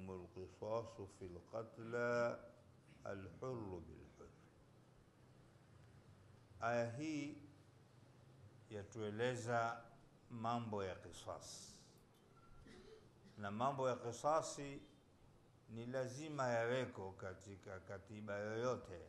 عليكم القصاص في القتلى الحر بالحر aya hii yatueleza mambo ya kisasi na mambo ya kisasi ni lazima yaweko katika katiba yoyote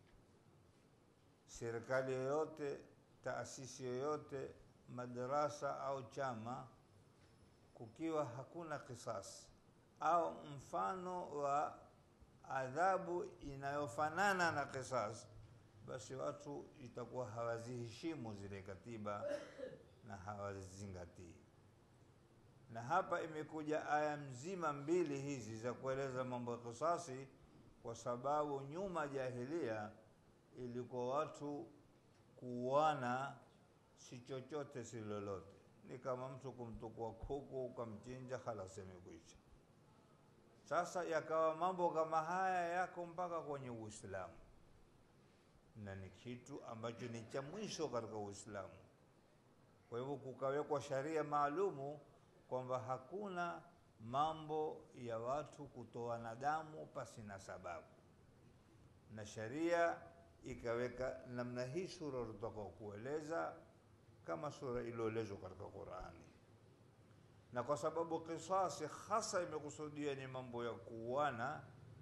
serikali yoyote taasisi yoyote madarasa au chama kukiwa hakuna kisasi au mfano wa adhabu inayofanana na kisasi basi watu itakuwa hawaziheshimu zile katiba na hawazizingatii na hapa imekuja aya mzima mbili hizi za kueleza mambo ya kisasi kwa sababu nyuma jahilia ilikuwa watu kuuana si chochote si lolote ni kama mtu kumtukua kuku ukamchinja halas imekwisha sasa yakawa mambo kama haya yako mpaka kwenye uislamu na ni kitu ambacho ni cha mwisho katika uislamu kwa hivyo kukawekwa sharia maalumu kwamba hakuna mambo ya watu kutoana damu pasi na sababu na sharia ikaweka namna hii sura tutaka kueleza kama sura iliyoelezwa katika Qurani, na kwa sababu kisasi hasa imekusudia ni mambo ya kuuana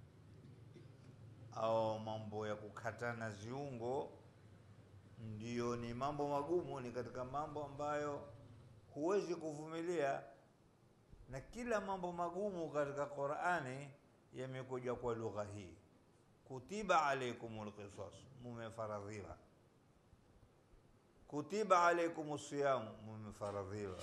au mambo ya kukatana ziungo, ndiyo ni mambo magumu, ni katika mambo ambayo huwezi kuvumilia, na kila mambo magumu katika Qurani yamekuja kwa lugha hii kutiba alaikumul qisas, mumefaradhiwa. Kutiba alaikumus siyamu, mumefaradhiwa.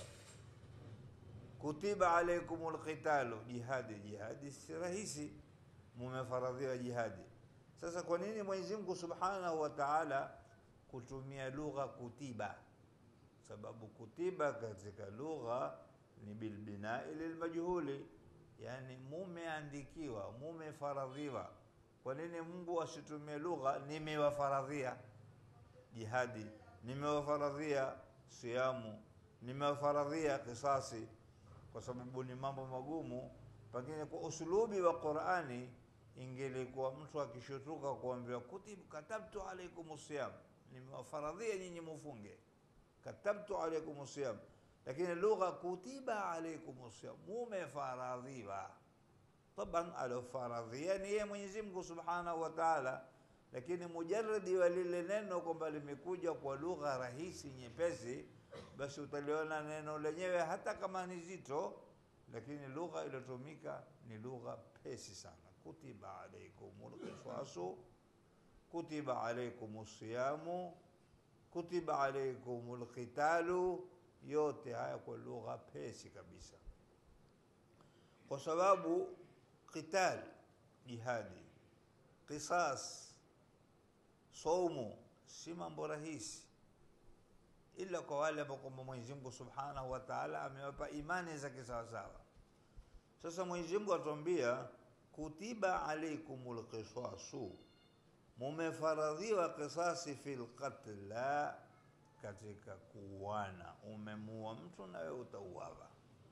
Kutiba alaikumul qitalu, jihadi. Jihadi si rahisi, mumefaradhiwa jihadi. Sasa kwa nini Mwenyezi Mungu Subhanahu wa Ta'ala kutumia lugha kutiba? Sababu kutiba katika lugha ni bilbinai lilmajhuli, yani mumeandikiwa, mumefaradhiwa kwa nini Mungu asitumie lugha nimewafaradhia jihadi, nimewafaradhia siamu, nimewafaradhia kisasi? Kwa sababu ni mambo magumu. Pengine kwa usulubi wa Qur'ani ingelikuwa mtu akishutuka kuambiwa kutib katabtu alaikum siyam, nimewafaradhia nyinyi mufunge, katabtu alaikum siyam, lakini lugha kutiba alaikum siyam, mumefaradhiwa taban alofaradhia ni yeye Mwenyezi Mungu Subhanahu wa Ta'ala, lakini mujarradi wa lile neno kwamba limekuja kwa lugha rahisi nyepesi, basi utaliona neno lenyewe hata kama ni zito, lakini lugha iliyotumika ni lugha pesi sana. Kutiba alaikumul qisasu, kutiba alaikumus siyamu, kutiba alaikumul qitalu, yote haya kwa lugha pesi kabisa, kwa sababu qital jihadi, qisas, saumu si mambo rahisi, ila kwa wale ambao kwamba Mwenyezi Mungu Subhanahu wa Ta'ala amewapa imani za kisawasawa. Sasa Mwenyezi Mungu atuambia kutiba alaikumul qisasu, mumefaradhiwa qisasi fil qatla, katika kuuana. Umemuua mtu na wewe utauawa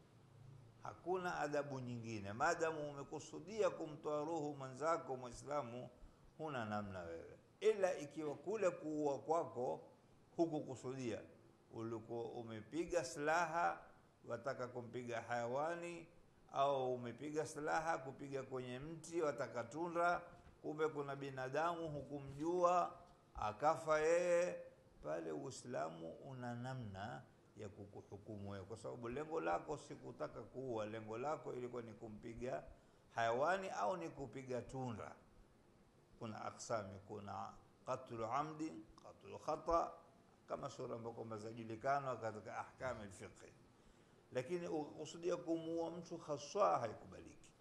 hakuna adabu nyingine. Maadamu umekusudia kumtoa roho mwenzako Mwislamu, huna namna wewe, ila ikiwa kule kuua kwako hukukusudia, ulikuwa umepiga silaha wataka kumpiga hayawani, au umepiga silaha kupiga kwenye mti wataka tunda, kumbe kuna binadamu hukumjua akafa yeye, pale Uislamu una namna ya kukuhukumu wewe, kwa sababu lengo lako si kutaka kuua. Lengo lako ilikuwa ni kumpiga hayawani au ni kupiga tunda. Kuna aksami, kuna qatlu amdi, qatlu khata, kama sura ambayo kwamba zajulikana katika ahkami alfiqh, lakini ukusudia kumuua mtu haswa haikubaliki.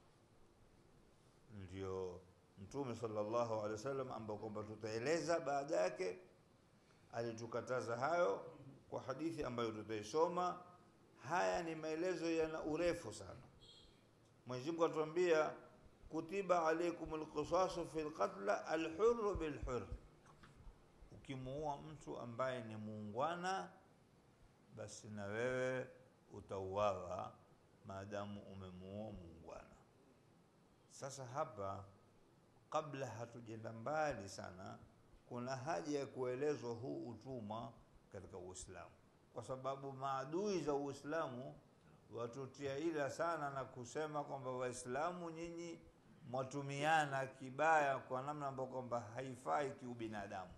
Ndio Mtume sallallahu alaihi wasallam ambao kwamba tutaeleza baada yake alitukataza hayo kwa hadithi ambayo tutaisoma. Haya ni maelezo yana urefu sana. Mwenyezi Mungu atuambia kutiba alaikum alqisasu fi alqatla alhurru bilhurr, ukimuua mtu ambaye ni muungwana, basi na wewe utauawa maadamu umemuua muungwana. Sasa hapa, kabla hatujenda mbali sana, kuna haja ya kuelezwa huu utumwa katika Uislamu, kwa sababu maadui za Uislamu watutia ila sana na kusema kwamba Waislamu nyinyi mwatumiana kibaya kwa namna ambayo kwamba haifai kiubinadamu.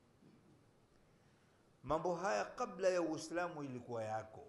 Mambo haya kabla ya Uislamu ilikuwa yako,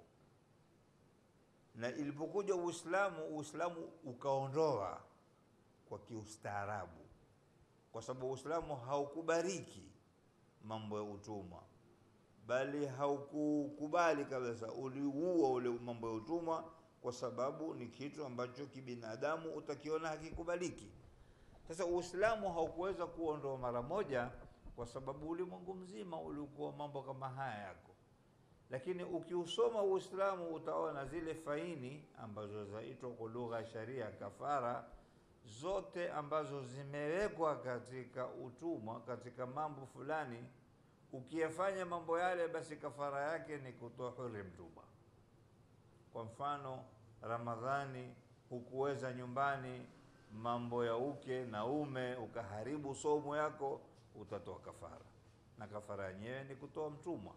na ilipokuja Uislamu, Uislamu ukaondoa kwa kiustaarabu, kwa sababu Uislamu haukubariki mambo ya utumwa, bali haukukubali kabisa, uliua ule mambo ya utumwa, kwa sababu ni kitu ambacho kibinadamu utakiona hakikubaliki. Sasa Uislamu haukuweza kuondoa mara moja, kwa sababu ulimwengu mzima ulikuwa mambo kama haya yako, lakini ukiusoma Uislamu utaona zile faini ambazo zaitwa kwa lugha ya sharia kafara zote ambazo zimewekwa katika utumwa, katika mambo fulani, ukiyafanya mambo yale, basi kafara yake ni kutoa huri mtumwa. Kwa mfano, Ramadhani hukuweza nyumbani mambo ya uke na ume, ukaharibu somo yako, utatoa kafara, na kafara yenyewe ni kutoa mtumwa.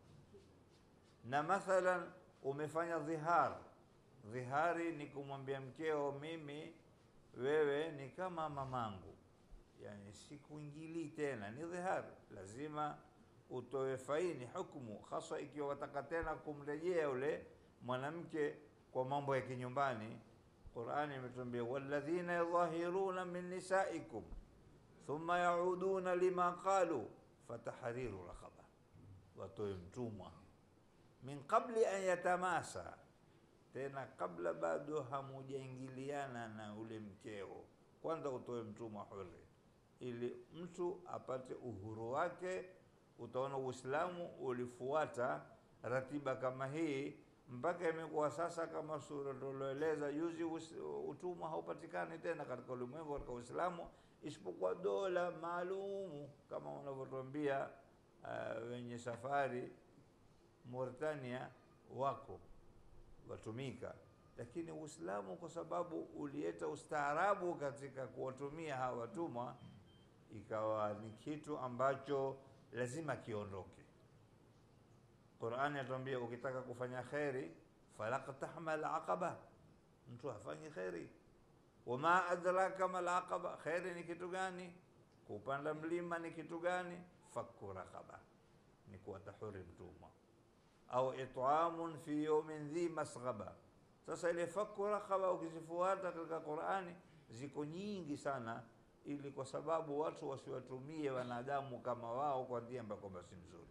Na mathalan umefanya dhihar, dhihari ni kumwambia mkeo, mimi wewe ni kama mamangu, yani sikuingilii tena, ni dhihar. Lazima utoe faini, hukumu hasa ikiwa wataka tena kumrejea yule mwanamke kwa mambo ya kinyumbani. Qurani imetuambia walladhina yudhahiruna min nisaikum thumma yauduna lima qalu fatahriru raqaba, watoe mtumwa min qabli an yatamasa tena kabla bado hamujaingiliana na ule mkeo, kwanza utoe mtumwa huri, ili mtu apate uhuru wake. Utaona Uislamu ulifuata ratiba kama hii mpaka imekuwa sasa, kama sura tulioeleza juzi, utumwa haupatikani tena katika ulimwengu katika Uislamu, isipokuwa dola maalumu kama wanavyotuambia uh, wenye safari Mauritania wako watumika lakini Uislamu kwa sababu ulileta ustaarabu katika kuwatumia hawa watumwa, ikawa ni kitu ambacho lazima kiondoke. Qur'ani atuambia ukitaka kufanya kheri, falaqtahmal aqaba, mtu hafanyi kheri. Wama adraka mal aqaba, kheri ni kitu gani? Kupanda mlima ni kitu gani? Fakku raqaba, ni kuwatahuri mtumwa au it'amun fi yawmin dhi masghaba. Sasa ile fakku rakhaba ukizifuata katika Qur'ani ziko nyingi sana, ili kwa sababu watu wasiwatumie wanadamu kama wao kwa njia ambayo kwamba si nzuri,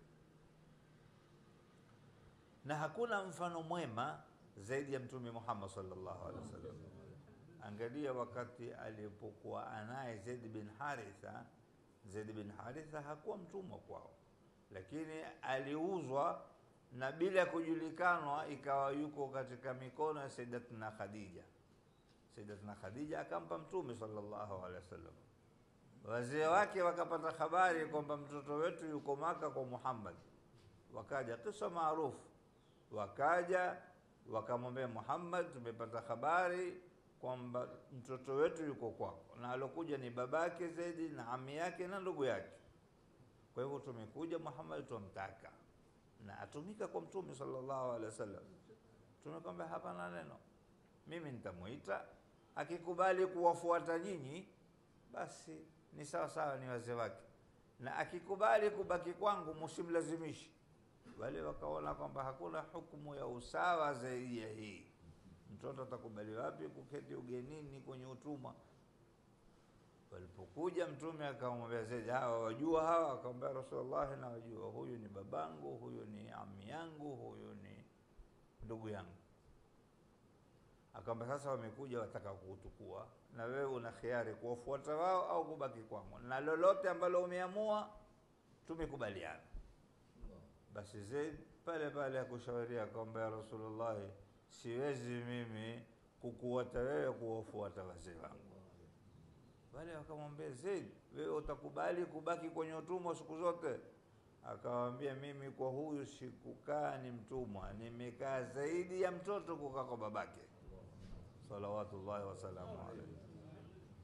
na hakuna mfano mwema zaidi ya Mtume Muhammad sallallahu alaihi wasallam. Angalia wakati alipokuwa anaye Zaid bin Haritha. Zaid bin Haritha hakuwa mtumwa kwao, lakini aliuzwa na bila kujulikanwa ikawa yuko katika mikono ya Sayyidatina Khadija. Sayyidatina Khadija akampa Mtume sallallahu alaihi wasallam. Wazee wake wakapata habari kwamba mtoto wetu yuko Maka kwa Muhammad, wakaja, kisa maarufu, wakaja wakamwambia Muhammad, tumepata habari kwamba mtoto wetu yuko kwako, na alokuja ni babake Zaidi na ami yake na ndugu yake. Kwa hivyo tumekuja Muhammad, tumtaka na atumika kwa mtume sallallahu alaihi wasallam. Tumekwambia hapana neno, mimi nitamuita, akikubali kuwafuata nyinyi basi ni sawa sawa, ni wazee wake, na akikubali kubaki kwangu msimlazimishi. Wale wakaona kwamba hakuna hukumu ya usawa zaidi ya hii. Mtoto atakubali wapi kuketi ugenini kwenye utumwa? Walipokuja Mtume akamwambia Zaid, hawa wajua hawa? Akamwambia Rasulullah, na wajua, huyu ni babangu, huyu ni ami yangu, huyu ni ndugu yangu. Akamwambia sasa, wamekuja wataka kuutukua, na wewe una khiari kuwafuata wao au kubaki kwangu, na lolote ambalo umeamua tumekubaliana. Basi Zaid pale pale akushauria akamwambia Rasulullah, siwezi mimi kukuata wewe kuwafuata wazee wangu wale wakamwambia Zaid, wewe utakubali kubaki kwenye utumwa siku zote? Akawambia, mimi kwa huyu sikukaa ni mtumwa, nimekaa zaidi ya mtoto kukaa kwa babake, salawatullahi wasalamu alaihi.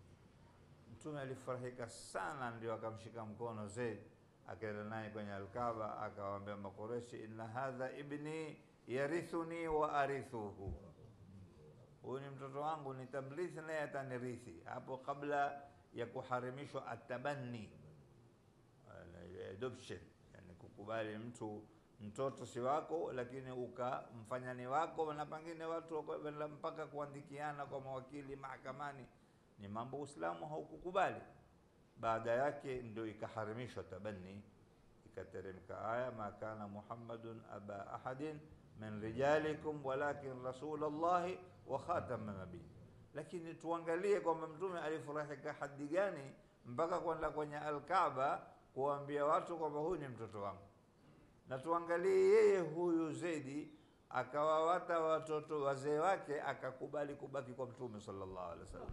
Mtume alifurahika sana, ndio akamshika mkono Zaid akaenda naye kwenye Alkaba, akawaambia Makureshi, inna hadha ibni yarithuni wa arithuhu, huyu ni mtoto wangu, nitamrithi naye atanirithi. Hapo kabla ya kuharimishwa atabanni, adoption, yani kukubali mtu mtoto si wako, lakini ukamfanya ni wako, na pengine watu wakaenda mpaka kuandikiana kwa mawakili mahakamani, ni mambo Uislamu haukukubali. Baada yake ndio ikaharimishwa tabanni, ikateremka aya ma kana Muhammadun aba ahadin min rijalikum walakin rasulallahi wa khataman nabiyin. Lakini tuangalie kwamba mtume alifurahika hadi gani mpaka kwenda kwenye Alkaaba kuwaambia watu kwamba huyu ni mtoto wangu, na tuangalie yeye huyu Zaidi akawawata watoto wazee wake akakubali kubaki kwa mtume sallallahu alaihi wasallam.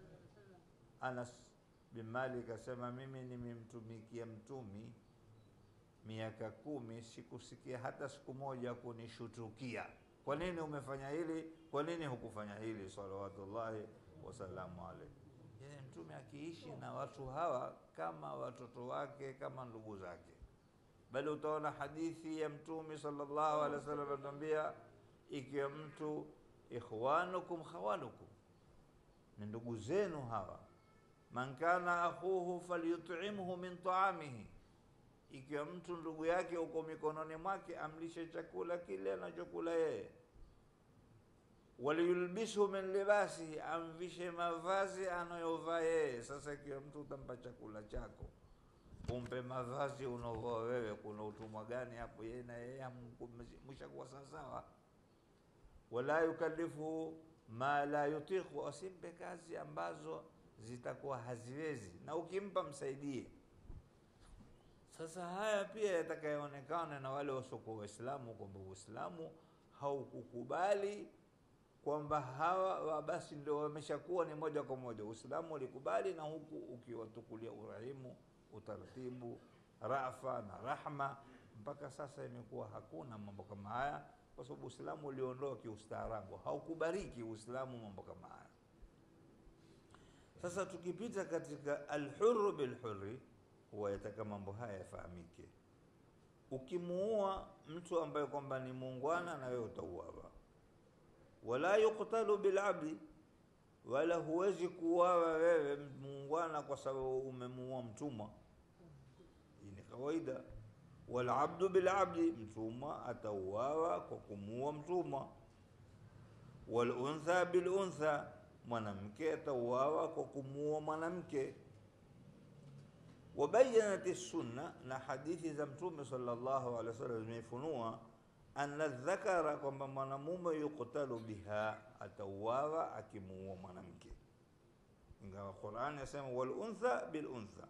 Anas bin Malik asema mimi nimemtumikia mtumi miaka kumi, sikusikia hata siku moja kunishutukia, kwa nini umefanya hili, kwa nini hukufanya hili, salawatullahi wasalamu alaihi. Yani mtume akiishi na watu hawa kama watoto wake, kama ndugu zake. Bali utaona hadithi ya mtume sallallahu alaihi wasallam anatuambia, ikiwa mtu ikhwanukum khawalukum, ni ndugu zenu hawa man kana akhuhu falyut'imhu min ta'amihi, ikiwa mtu ndugu yake uko mikononi mwake amlishe chakula kile anachokula yeye. Waliyulbishu min libasihi, amvishe mavazi anayovaa yeye. Sasa ikiwa mtu utampa chakula chako umpe mavazi unaovaa wewe, kuna utumwa gani hapo? Yeye na yeye mshakuwa sawasawa. Wala yukallifu ma la yutiqu, asimpe kazi ambazo zitakuwa haziwezi, na ukimpa msaidie. Sasa haya pia yatakayoonekana na wale wasiokuwa Waislamu kwamba Uislamu haukukubali kwamba hawa basi ndio wameshakuwa ni moja kwa moja. Uislamu ulikubali, na huku ukiwatukulia urahimu, utaratibu, rafa na rahma. Mpaka sasa imekuwa hakuna mambo kama haya, kwa sababu Uislamu uliondoa kiustaarabu, haukubariki Uislamu mambo kama haya. Sasa tukipita katika alhuru bilhuri, huwa yataka mambo haya yafahamike. Ukimuua mtu ambaye kwamba ni muungwana, na wewe utauawa. Wala yuktalu bilabdi, wala huwezi kuuawa wewe muungwana kwa sababu umemuua mtumwa. Hii ni kawaida. Walabdu bilabdi, mtumwa atauawa kwa kumuua mtumwa. Waluntha biluntha mwanamke atauawa kwa kumuua mwanamke. Wabayanat sunna, na hadithi za Mtume sallallahu alaihi wasallam zimefunua anna dhakara, kwamba mwanamume yuktalu biha, atauawa akimuua mwanamke, ingawa Qur'an yasema wal untha bil untha,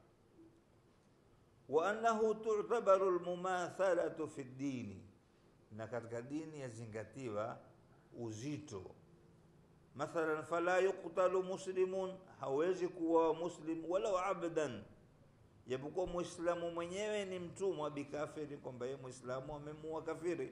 wa annahu tu'tabaru al mumathalatu fi dini, na katika dini yazingatiwa uzito Mathalan, fala yuqtalu muslimun, hawezi kuwa muslim walau abdan, japokuwa muislamu mwenyewe ni mtumwa, bikafiri, kwamba yeye muislamu amemuua kafiri.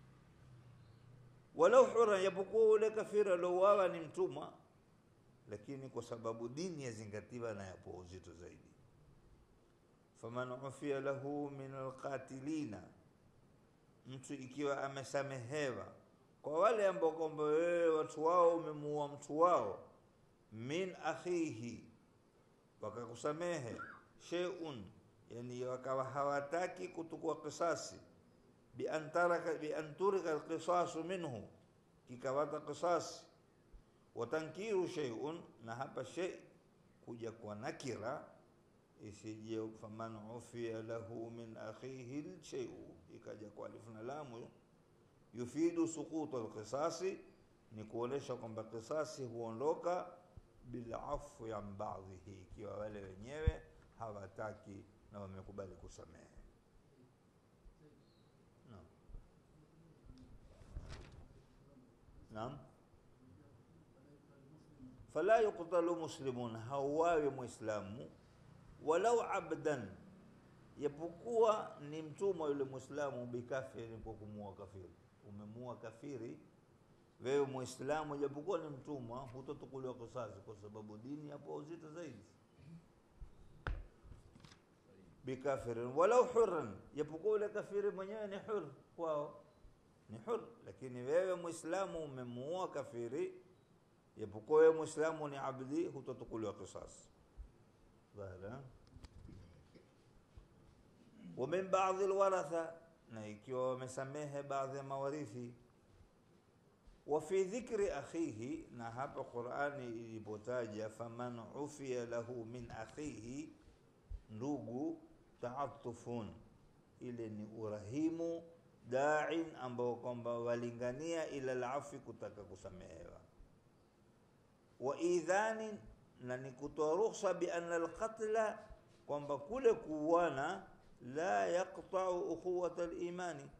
Walau hura, japokuwa ule kafiri aliouawa ni mtumwa, lakini kwa sababu dini yazingatiwa na yapo uzito zaidi. Faman ufiya lahu min alqatilina, mtu ikiwa amesamehewa kwa wale ambao kwamba wewe watu wao umemuua mtu wao, min akhihi, wakakusamehe shay'un, yani wakawa hawataki kutukua kisasi, bi an taraka bi an turika alqisasu minhu, kikawata kisasi, watankiru shay'un, na hapa shay kuja kwa nakira isije faman ufiya lahu min akhihi shay'u, ikaja kwa alifu na lamu yufidu suqutu alqisasi, ni kuonesha kwamba kisasi huondoka bilafu ya baadhihi, ikiwa wale wenyewe hawataki na wamekubali kusamehe. Naam, naam, fala yuqtalu muslimun, hauwawi muislamu walau abdan, yapokuwa ni mtumwa yule muislamu, bikafiri, kwa kumuua kafiri Umemua kafiri wewe Muislamu, japokuwa ni mtumwa, hutotukuliwa kisasi, kwa sababu dini hapo uzito zaidi. bikafirin walau hurran, japokuwa ule kafiri mwenyewe ni hur kwao ni hur, lakini wewe Muislamu umemuua kafiri, japokuwa wewe Muislamu ni abdi, hutatukuliwa kisasi. Dhahira wa min baadhi alwaratha, na ikiwa wamesamehe baadhi ya mawarithi wa fi dhikri akhihi, na hapa Qur'ani ilipotaja faman ufiya lahu min akhihi, ndugu, taatufun, ile ni urahimu da'in, ambao kwamba walingania ila alafi, kutaka kusamehewa, wa idhanin, na ni kutoa ruhusa bi anna alqatla, kwamba kule kuuana la yaqta'u ukhuwata alimani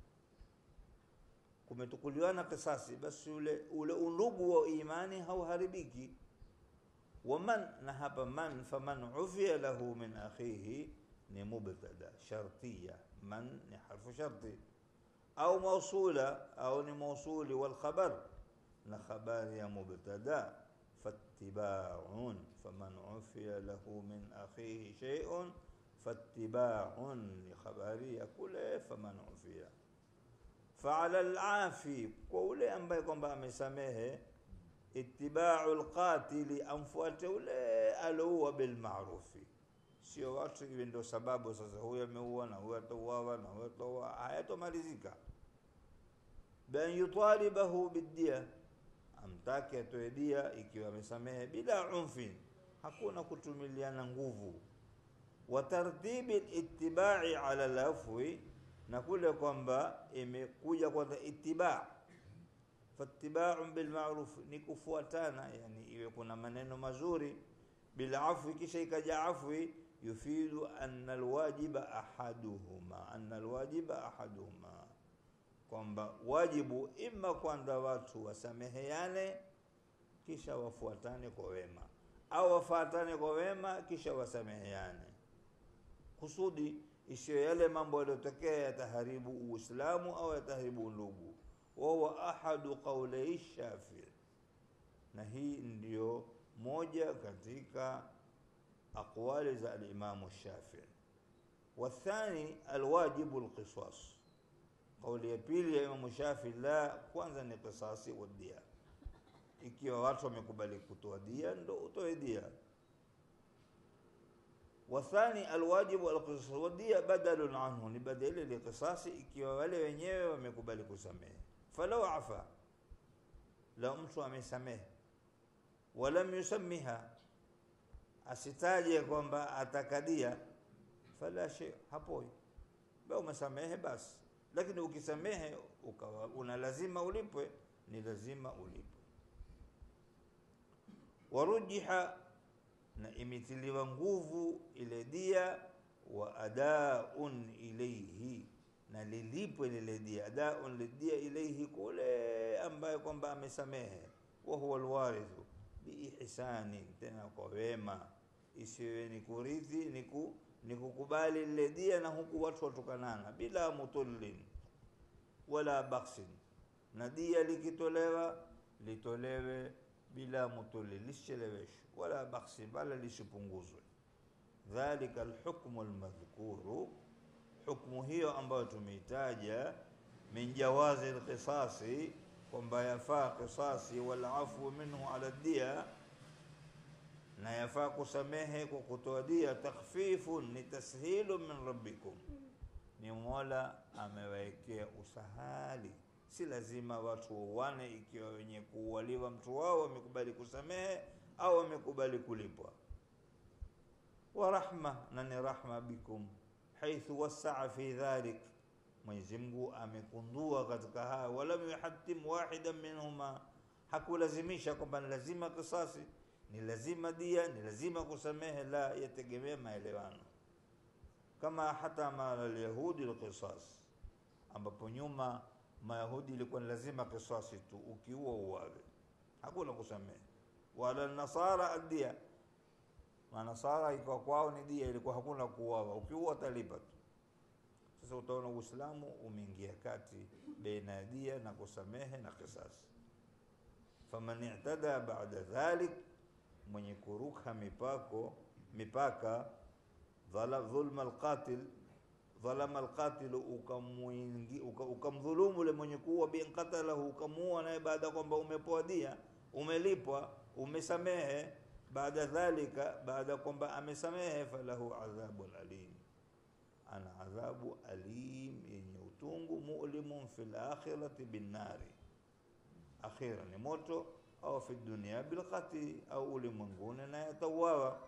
kumetukuliwana kisasi, basi ule ule undugu wa imani hauharibiki. Waman, na hapa man, faman ufiya lahu min akhihi ni mubtada shartiya, man ni harfu sharti au mausula au ni mausuli, wal khabar na khabari ya mubtada fattibaun, faman ufiya lahu min akhihi shay'un fattibaun ni khabari ya kule faman ufiya faala alafi, kwa ule ambaye kwamba amesamehe, itibau lqatili, amfuate ule alouwa bilmarufi, sio watu iwe ndio sababu sasa huyu ameua na huyu atauawa na huyu atauawa, hayatomalizika. Bian yutalibahu bidia, amtake atoe dia ikiwa amesamehe, bila unfin, hakuna kutumiliana nguvu. Wa tartibi litibai ala lafwi na kule kwamba imekuja kwanza itibaa, fattibaun bilmaruf ni kufuatana, yani iwe kuna maneno mazuri, bilafwi, kisha ikaja afwi, yufidu anna alwajiba ahaduhuma, anna alwajiba ahaduhuma, kwamba wajibu ima kwanza watu wasameheane kisha wafuatane kwa wema, au wafuatane kwa wema kisha wasameheane, kusudi isiyo yale mambo yaliyotokea yataharibu Uislamu au yataharibu undugu. Wahuwa ahadu qaulai Shafii, na hii ndiyo moja katika aqwali za alimamu Shafii. Wathani alwajibu lqisas, kauli ya pili ya Imamu Shafii, la kwanza ni qisasi wa dia. Ikiwa watu wamekubali kutoa dia, ndo utoe dia wathani alwajibu alqisas wadia badalun anhu, ni badali liqisasi, ikiwa wale wenyewe wamekubali kusamehe. Falau afa, la mtu amesamehe, walam yusamiha, asitaje kwamba atakadia, fala shay, hapoi ba umesamehe basi. Lakini ukisamehe ukawa una lazima ulipwe, ni lazima ulipwe. warujiha na imetiliwa nguvu ile dia, wa adaun ilaihi, na lilipwe lile dia, adaun lidia ilaihi, kule ambaye kwamba amesamehe. Wa huwa alwarithu biihsani, tena kwa wema, isiwe ni kurithi niku ni kukubali lile dia, na huku watu watukanana, bila mutullin wala baksin, na dia likitolewa litolewe bila mutuli, lisicheleweshwe wala baksi, bala lisipunguzwe. Dhalika alhukmu almadhkuru, hukmu hiyo ambayo tumeitaja, min jawazi alqisasi, kwamba yafaa qisasi, wal afwu minhu ala dia, na yafaa kusamehe kwa kutoa dia. Takhfifun ni tashilu min rabbikum, ni Mola amewawekea usahali si lazima watu wauane ikiwa wenye kuualiwa mtu wao wamekubali kusamehe au wamekubali kulipwa. Wa rahma, na ni rahma bikum, haithu wasaa fi dhalik, Mwenyezi Mungu amekundua katika haya. Walam yuhatim wahidan minhuma, hakulazimisha kwamba ni lazima kisasi, ni lazima dia, ni lazima kusamehe. La, yategemea maelewano, kama hata mala alyahudi alqisas, ambapo nyuma Mayahudi ilikuwa ni lazima kisasi tu, ukiua uwawe, hakuna kusamehe. Wala nasara adia, manasara ikawa kwao ni dia, ilikuwa hakuna kuuawa, ukiua talipa tu. Sasa utaona Uislamu umeingia kati baina ya dia na kusamehe na kisasi. Faman i'tada ba'da dhalik, mwenye kuruka mipako mipaka dhala- dhulma alqatil dhalama alqatilu ukamwingi- uka- ukamdhulumu ule mwenye kuua bin qatalahu ukamuua naye baada ya kwamba umepoa dia umelipwa umesamehe baada dhalika baada ya kwamba amesamehe falahu adhabun alim ana adhabu alim yenye utungu mulimun fil akhirati binnari akhira ni moto au fi dunia bilqatli au ulimwenguni naye atauawa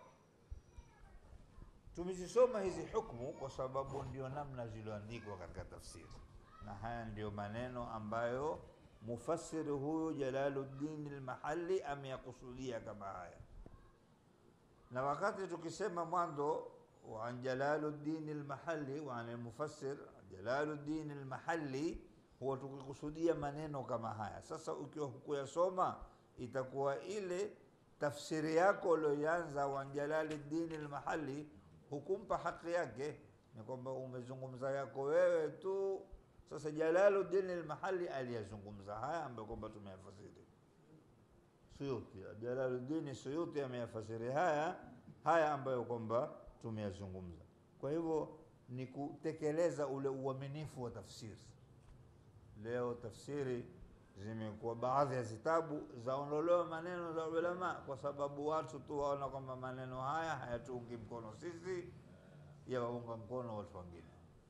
tumezisoma hizi hukmu kwa sababu ndio namna zilizoandikwa katika tafsiri na haya ndio maneno ambayo mufassiri huyu Jalaluddin al-Mahalli ameyakusudia kama haya na wakati tukisema mwanzo wa an Jalaluddin al-Mahalli wa an al-mufassir Jalaluddin al-Mahalli huwa tukikusudia maneno kama haya sasa ukiwa hukuyasoma itakuwa ile tafsiri yako ulioianza wa an Jalaluddin al-Mahalli hukumpa haki yake ni kwamba umezungumza yako wewe tu sasa Jalaluddin al-Mahalli aliyazungumza haya ambayo kwamba tumeyafasiri Suyuti Jalaluddin Suyuti ameyafasiri haya haya ambayo kwamba tumeyazungumza kwa hivyo ni kutekeleza ule uaminifu wa tafsiri leo tafsiri zimekuwa baadhi ya zitabu zaondolewa maneno za ulama kwa sababu watu tu waona kwamba maneno haya hayatuungi mkono sisi yawaunga mkono watu wengine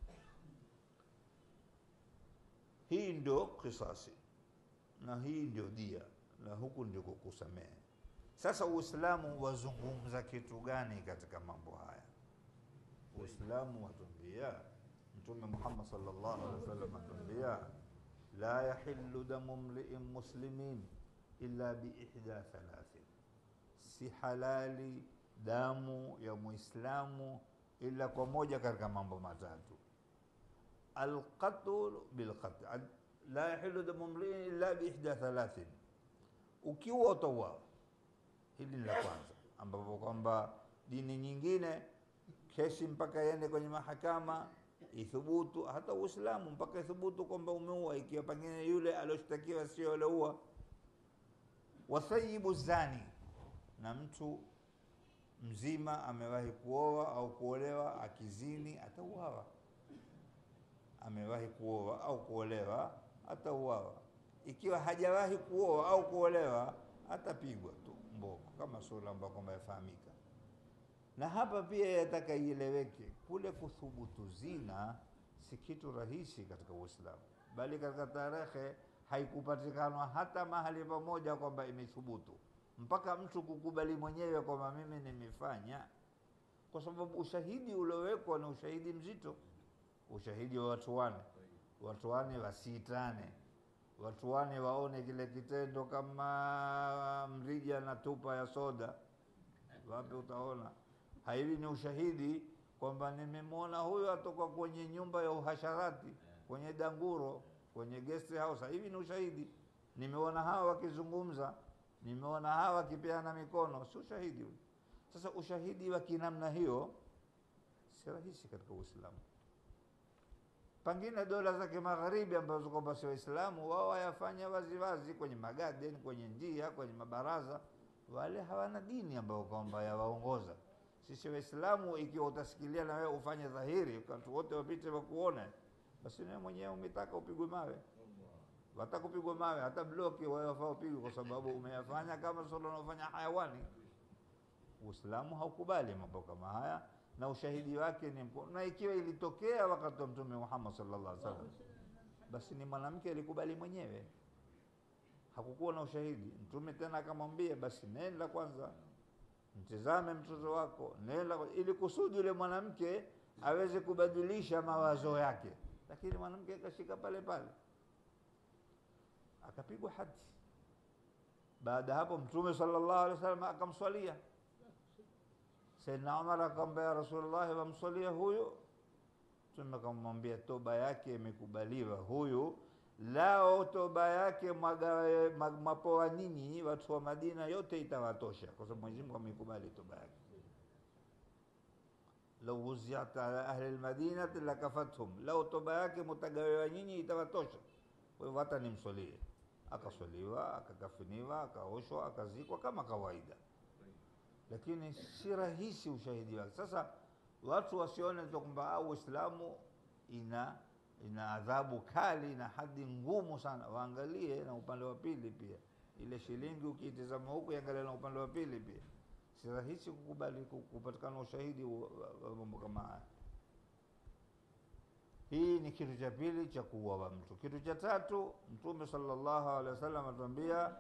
hii ndio kisasi na hii ndio dia na huku ndio kusamehe sasa uislamu wazungumza kitu gani katika mambo haya uislamu watuambia mtume muhammad sallallahu alaihi wasallam atuambia la yahillu damu mliin muslimin illa biihda thalathin si halali damu ya muislamu ila kwa moja katika mambo matatu alqatl bilqatl Al- la yahillu damu mliin illa biihda thalathin ukiwa utauawa hili ni la kwanza ambapo kwamba dini nyingine kesi mpaka iende kwenye mahakama ithubutu hata uislamu mpaka ithubutu kwamba umeua ikiwa pengine yule alioshtakiwa sio alioua wathayibu zani na mtu mzima amewahi kuoa au kuolewa akizini atauawa amewahi kuoa au kuolewa atauawa ikiwa hajawahi kuoa au kuolewa atapigwa tu mboko kama sura ambayo kwamba yafahamika na hapa pia yataka ieleweke kule kuthubutu zina si kitu rahisi katika uislamu bali katika tarehe haikupatikanwa hata mahali pamoja kwamba imethubutu mpaka mtu kukubali mwenyewe kwamba mimi nimefanya kwa sababu ushahidi uliowekwa ni ushahidi mzito ushahidi wa watu wane watu wane wasitane watu wane waone kile kitendo kama mrija na tupa ya soda wapi utaona hivi ni ushahidi kwamba nimemwona huyo atoka kwenye nyumba ya uhasharati kwenye danguro kwenye guest house hivi ni ushahidi nimeona hawa wakizungumza nimeona hawa wakipeana mikono si ushahidi huo sasa ushahidi wa kinamna hiyo si rahisi katika uislamu pengine dola za kimagharibi ambazo kwamba si waislamu wao wayafanya waziwazi kwenye magaden kwenye njia kwenye mabaraza wale hawana dini ambayo kwamba yawaongoza sisi waislamu ikiwa utasikilia na wewe ufanye dhahiri watu wote wapite wakuone basi wewe mwenyewe umetaka upigwe mawe watakupigwa mawe hata bloki wewe wafaa upigwe kwa sababu umeyafanya kama solo unaofanya hayawani uislamu haukubali mambo kama haya na ushahidi wake ni mko- na ikiwa ilitokea wakati wa mtume Muhammad sallallahu alaihi wasallam basi ni mwanamke alikubali mwenyewe hakukuwa na ushahidi mtume tena akamwambia basi nenda kwanza mtizame mtoto wako nenda kwa- ili kusudi yule mwanamke aweze kubadilisha mawazo yake lakini mwanamke akashika pale pale akapigwa hadi baada ya hapo mtume sallallahu alaihi wasallam akamswalia Saidna Umar akamwambia ya Rasulullah, wamswalia huyu. Mtume akamwambia toba yake imekubaliwa huyu, lao toba yake mwagawe ma- mapoa nyinyi watu wa Madina yote itawatosha, kwa sababu Mwenyezi Mungu ameikubali toba yake. lau wuziat ala ahli almadinati lakafathum, lau toba yake mutagawiwa nyinyi itawatosha. Kwa hivyo hata nimswalie. Akaswaliwa, akakafiniwa, akaoshwa, akazikwa kama kawaida lakini si rahisi ushahidi wake. Sasa watu wasione tu kwamba au Uislamu ina ina adhabu kali na hadi ngumu sana, waangalie na upande wa pili pia. Ile shilingi ukiitazama huku, iangalie na upande wa pili pia. Si rahisi kukubali ku- kupatikana ushahidi wa wa- wa mambo kama haya. Hii ni kitu cha pili cha kuuawa mtu. Kitu cha tatu, Mtume sallallahu alaihi wasallam atuambia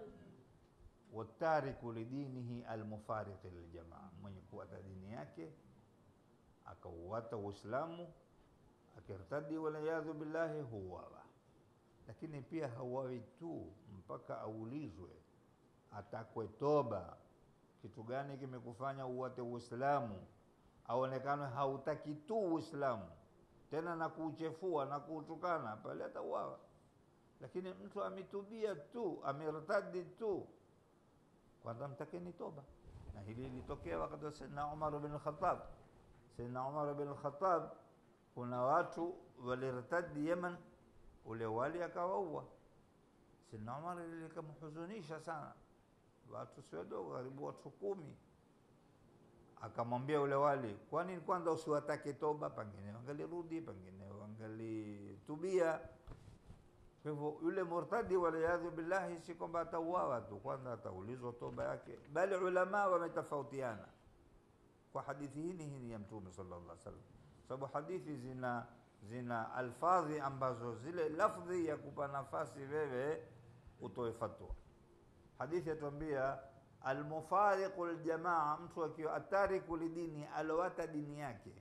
watariku lidinihi almufariqi liljamaa, mwenye kuwata dini yake akauwata Uislamu akirtadi, waliyadhu billahi, huwawa. Lakini pia hauawi tu mpaka aulizwe, atakwe toba. Kitu gani kimekufanya uwate Uislamu? Aonekane hautaki tu Uislamu tena na kuuchefua na kuutukana, pale atauawa. Lakini mtu ametubia tu, amertadi tu, kwanza mtakeni toba. Na hili lilitokea wakati wa Sayyidina Umar bin Khattab. Sayyidina Umar bin Khattab, kuna watu walirtadi Yemen, ule wali akawaua. Sayyidina Umar likamhuzunisha sana, watu si wadogo, karibu watu kumi akamwambia ule wali, kwani kwanza usiwatake toba? Pengine wangalirudi, pengine wangalitubia. Kwa hivyo yule murtadi, waliyadhu billahi, si kwamba atauawa tu, kwanza ataulizwa toba yake. Bali ulama wametofautiana kwa hadithi hii hii ya Mtume sallallahu alaihi wasallam, sababu hadithi zina zina alfadhi ambazo zile lafdhi ya kupa nafasi wewe utoe fatwa. Hadithi yatuambia almufariqu ljamaa, mtu akiwa atariku lidini, alowata dini yake.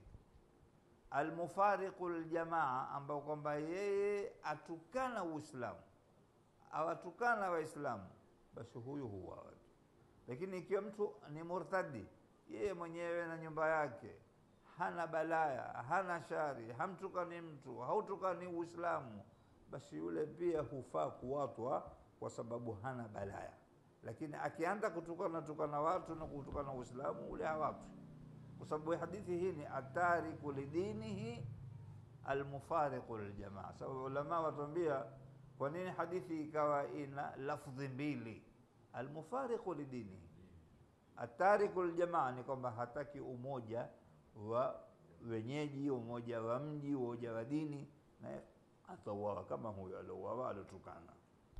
Almufariqu ljamaa, ambao kwamba yeye atukana Uislamu, awatukana Waislamu, basi huyu huwawa tu. Lakini ikiwa mtu ni murtadi, yeye mwenyewe na nyumba yake, hana balaya, hana shari, hamtukani mtu, hautukani Uislamu, basi yule pia hufaa kuwatwa kwa sababu hana balaya lakini akianza kutukana tukana watu na kutukana Uislamu ule hawatu, kwa sababu hadithi hii ni atariku lidinihi almufariqu liljamaa. Sababu ulama watuambia kwa nini hadithi ikawa ina lafdhi mbili, almufariqu lidinihi. Atariku liljamaa ni kwamba hataki umoja wa wenyeji, umoja wa mji, umoja wa dini, na atauawa kama huyo aliouawa aliotukana.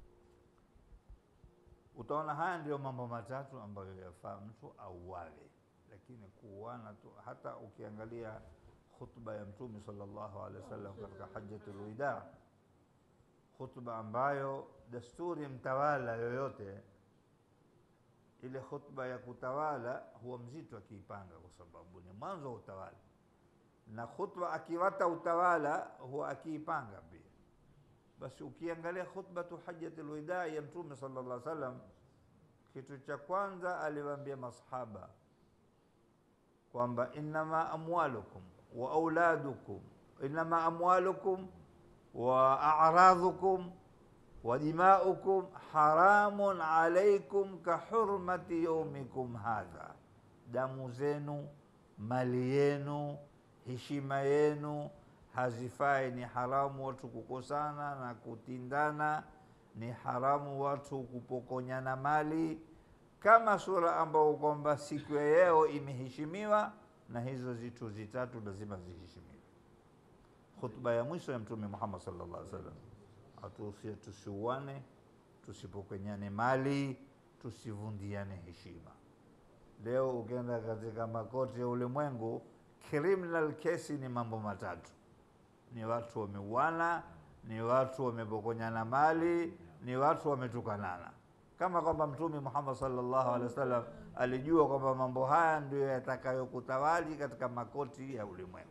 Utaona haya ndio mambo matatu ambayo yafaa mtu auawe, lakini kuuana tu. Hata ukiangalia khutba ya Mtume sallallahu alaihi wasallam katika hajjatul wida, khutba ambayo desturi mtawala yoyote, ile khutba ya kutawala huwa mzito akiipanga, kwa sababu ni mwanzo wa utawala, na khutba akiwata utawala huwa akiipanga pia basi ukiangalia khutbatu hajjatul wida ya Mtume sallallahu alaihi wasallam, kitu cha kwanza aliwaambia masahaba kwamba innama amwalukum wa auladukum, innama amwalukum wa a'radhukum wa dimaukum haramun alaikum ka hurmati yaumikum hadha, damu zenu, mali yenu, heshima yenu hazifai. Ni haramu watu kukosana na kutindana, ni haramu watu kupokonyana mali, kama sura ambao kwamba siku ya leo imeheshimiwa, na hizo zitu zitatu lazima ziheshimiwe. Khutba ya mwisho ya Mtume Muhammad sallallahu alaihi wasallam atuhusia tusiuane, tusipokonyane mali, tusivundiane heshima. Leo ukienda katika makoti ya ulimwengu, criminal kesi ni mambo matatu ni watu wameuana, ni watu wamepokonyana mali, ni watu wametukanana, kama kwamba Mtume Muhammad sallallahu alaihi wasallam alijua kwamba mambo haya ndio yatakayokutawali katika makoti ya ulimwengu.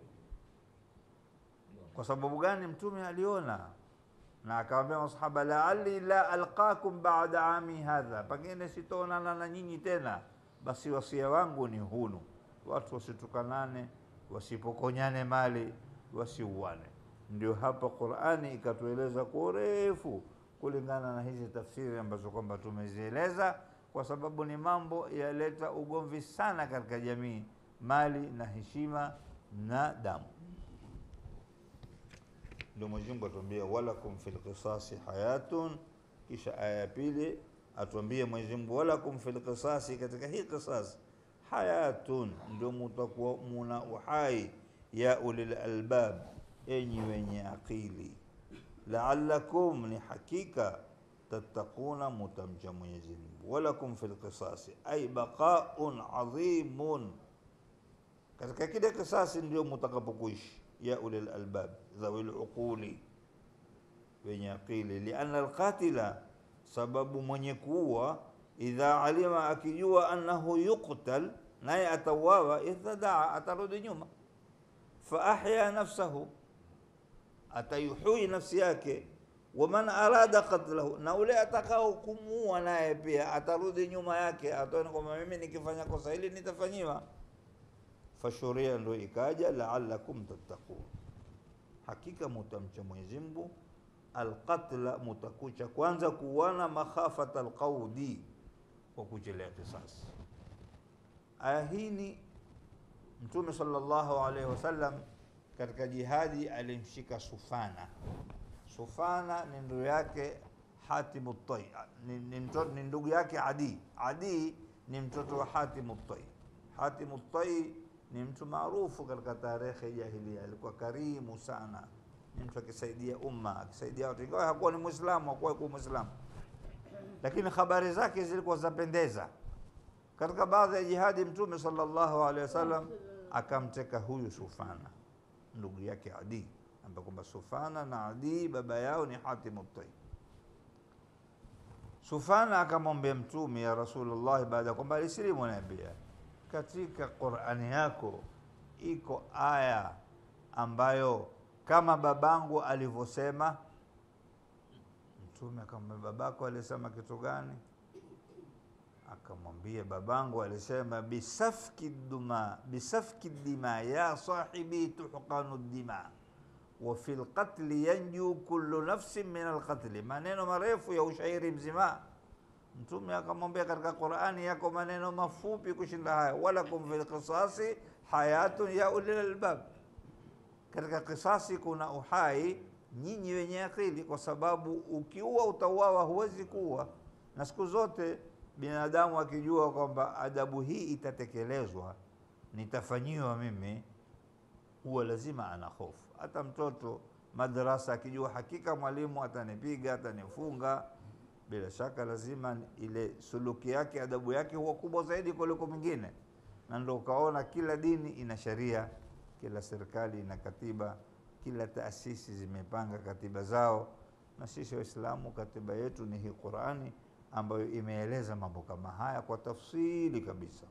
Kwa sababu gani? Mtume aliona na akawaambia masahaba, laali la alqakum baada ami hadha, pengine sitaonana na nyinyi tena, basi wasia wangu ni hunu, watu wasitukanane, wasipokonyane mali wasiuane. Ndio hapa Qur'ani ikatueleza kwa urefu kulingana na hizi tafsiri ambazo kwamba tumezieleza, kwa sababu ni mambo yaleta ugomvi sana katika jamii, mali na heshima na damu. Ndio Mwenyezi Mungu atuambia walakum fil qisasi hayatun, kisha aya ya pili atuambie Mwenyezi Mungu walakum fil qisasi, katika hii qisas hayatun, ndio mutakuwa muna uhai, ya ulil albab, enyi wenye akili, la'allakum, ni hakika tattaquna, mutamcha Mwenyezi Mungu, walakum fil qisasi ay baqaun adhimun, katika kile kisasi ndio mutakapokuishi, ya ulil albab, dhawil uquli, wenye akili, lianna alqatila, sababu mwenye kuua idha alima, akijua annahu yuqtal, naye atauawa, irtadaa, atarudi nyuma, fa ahya nafsahu, atayuhui nafsi yake, waman arada qatlahu, na ule atakao kumuua naye pia atarudi nyuma yake, ataona kwamba mimi nikifanya kosa hili nitafanyiwa. Fashuria ndo ikaja, la'allakum tattaqun, hakika mutamcha Mwenyezi Mungu. Alqatla, mutakucha kwanza kuwana makhafata alqaudi kwa kuchelea kisasi. Aya hii ni Mtume sallallahu alaihi wasallam katika jihadi alimshika Sufana. Sufana ni ndugu yake Hatimu Tai, ni, ni, mtoto- ni ndugu yake Adi. Adi ni mtoto wa Hatimu Tai. Hatimu Tai ni mtu maarufu katika tarehe ya jahilia, alikuwa karimu sana, ni mtu akisaidia umma, akisaidia watu, ingawa hakuwa ni Muislamu, hakuwa kuwa Muislamu lakini habari zake zilikuwa zapendeza. Katika baadhi ya jihadi Mtume sallallahu alaihi wasallam akamteka huyu Sufana, ndugu yake Adi, ambaye kwamba Sufana na Adi baba yao ni Hatimu Tai. Sufana akamwambia Mtume, ya Rasulullah, baada ya kwamba alisilimu, anaambia katika Qur'ani yako iko aya ambayo kama babangu alivyosema Mtume akamwambia babako alisema kitu gani? Akamwambia babangu alisema bisafki duma bisafki dima ya sahibi tuhqanu dima wa fil qatli yanju kullu nafsin min alqatli, maneno marefu ya ushairi mzima. Mtume akamwambia katika Qur'ani yako maneno mafupi kushinda haya, walakum fil qisasi hayatun ya ulil albab, katika kisasi kuna uhai nyinyi wenye akili, kwa sababu ukiua utauawa, huwezi kuua. Na siku zote binadamu akijua kwamba adabu hii itatekelezwa, nitafanyiwa mimi, huwa lazima ana hofu. Hata mtoto madrasa akijua hakika mwalimu atanipiga, atanifunga, bila shaka lazima ile suluki yake, adabu yake huwa kubwa zaidi kuliko mwingine, na ndio ukaona kila dini ina sheria, kila serikali ina katiba kila taasisi zimepanga katiba zao, na sisi Waislamu katiba yetu ni hii Qurani ambayo imeeleza mambo kama haya kwa tafsili kabisa.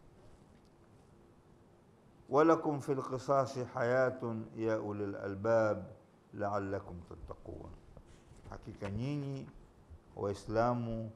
walakum fil qisasi hayatun ya ulil albab la'allakum tattaqun, hakika nyinyi Waislamu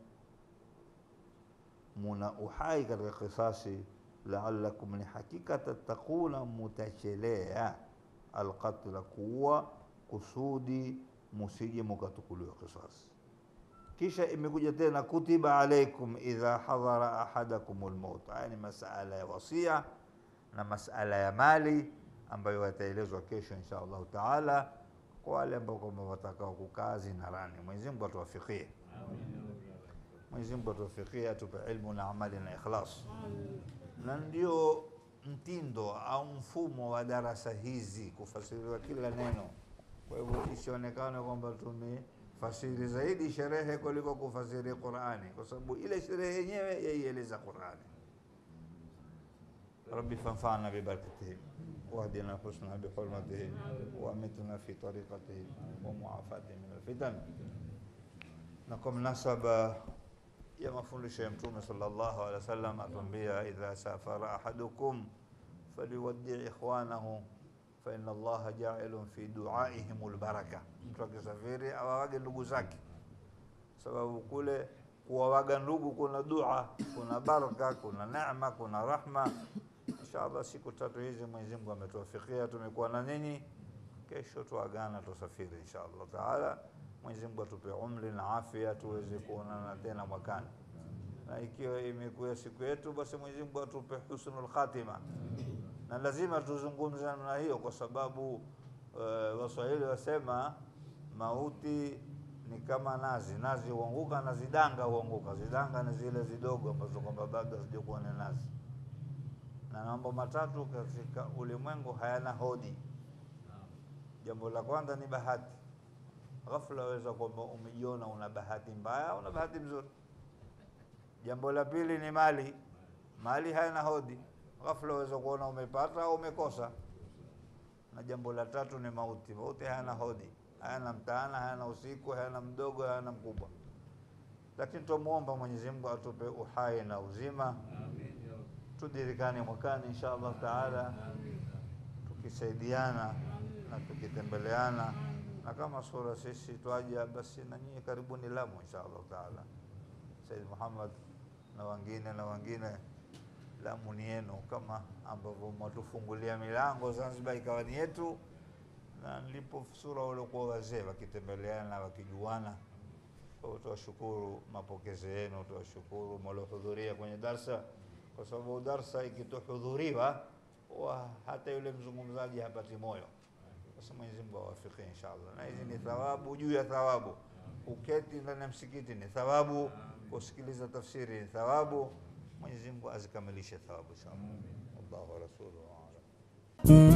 muna uhai katika kisasi, la'allakum, ni hakika tattaquna, mutachelea alqatla kuua kusudi musije mukatukuliwa kisasi. Kisha imekuja tena kutiba alaikum idha hadhara ahadakum lmaut. Haya ni masala ya wasia na masala ya mali ambayo yataelezwa kesho insha Allahu taala kwa wale ambao kwamba watakao kukaa zinarani. Mwenyezi Mungu atuwafikie, Mwenyezi Mungu atuwafikie, atupe ilmu na amali na ikhlas, na ndio mtindo au mfumo wa darasa hizi kufasiriwa kila neno. Kwa hivyo isionekane kwamba tumefasiri zaidi sherehe kuliko kufasiri Qurani, kwa sababu ile sherehe yenyewe yaieleza Qurani. Rabbi fanfana bibarakatihim wahdina husna bihurmatihim waamitna fi tariqatihim wa muafatihim min alfitan. Na kwa mnasaba ya mafundisho ya Mtume sallallahu alaihi wasallam atuambia, idha safara ahadukum faliwaddi ikhwanahu fa inna Allaha ja'ilun fi du'aihim albaraka. Mtu akisafiri awawage ndugu zake, sababu kule kuwawaga ndugu kuna dua, kuna baraka, kuna neema, kuna rahma. Inshallah siku tatu hizi Mwenyezi Mungu ametuwafikia, tumekuwa na nini. Kesho tuagana, tusafiri inshallah taala. Mwenyezi Mungu atupe umri na afya tuweze kuonana tena mwakani, na ikiwa imekuwa siku yetu, basi Mwenyezi Mungu atupe husnul khatima, na lazima tuzungumze namna hiyo, kwa sababu uh, Waswahili wasema mauti ni kama nazi, nazi huanguka na zidanga huanguka. Zidanga ni zile zidogo ambazo kwamba bado hazijakuwa na nazi. na mambo matatu katika ulimwengu hayana hodi. Jambo la kwanza ni bahati. Ghafla waweza kwamba umejiona una bahati mbaya au una bahati mzuri. Jambo la pili ni mali. Mali hayana hodi. Ghafla waweza kuona umepata au umekosa. Na jambo la tatu ni mauti. Mauti hayana hodi, hayana mtaana, hayana usiku, hayana mdogo, hayana mkubwa. Lakini tumuomba Mwenyezi Mungu atupe uhai na uzima, tudirikane mwakani insha Allah taala, tukisaidiana na tukitembeleana, na kama sura sisi twaja, basi na nyinyi karibuni Lamu insha Allah taala. Said Muhammad na wengine na wengine, Lamu ni yenu, kama ambavyo mwatufungulia milango Zanzibar ikawa ni yetu, na nilipo sura waliokuwa wazee wakitembeleana wakijuana. Kwa hiyo tuwashukuru mapokezi yenu, tuwashukuru mliohudhuria kwenye darsa, kwa sababu darsa ikitohudhuriwa huwa hata yule mzungumzaji hapati moyo. Basi Mwenyezi Mungu awafikie inshallah, na hizi ni thawabu juu ya thawabu. Uketi ndani ya msikiti ni thawabu, kusikiliza tafsiri ni thawabu. Mwenyezi Mungu azikamilishe thawabu inshallah. Allahu wa rasuluhu a'lam.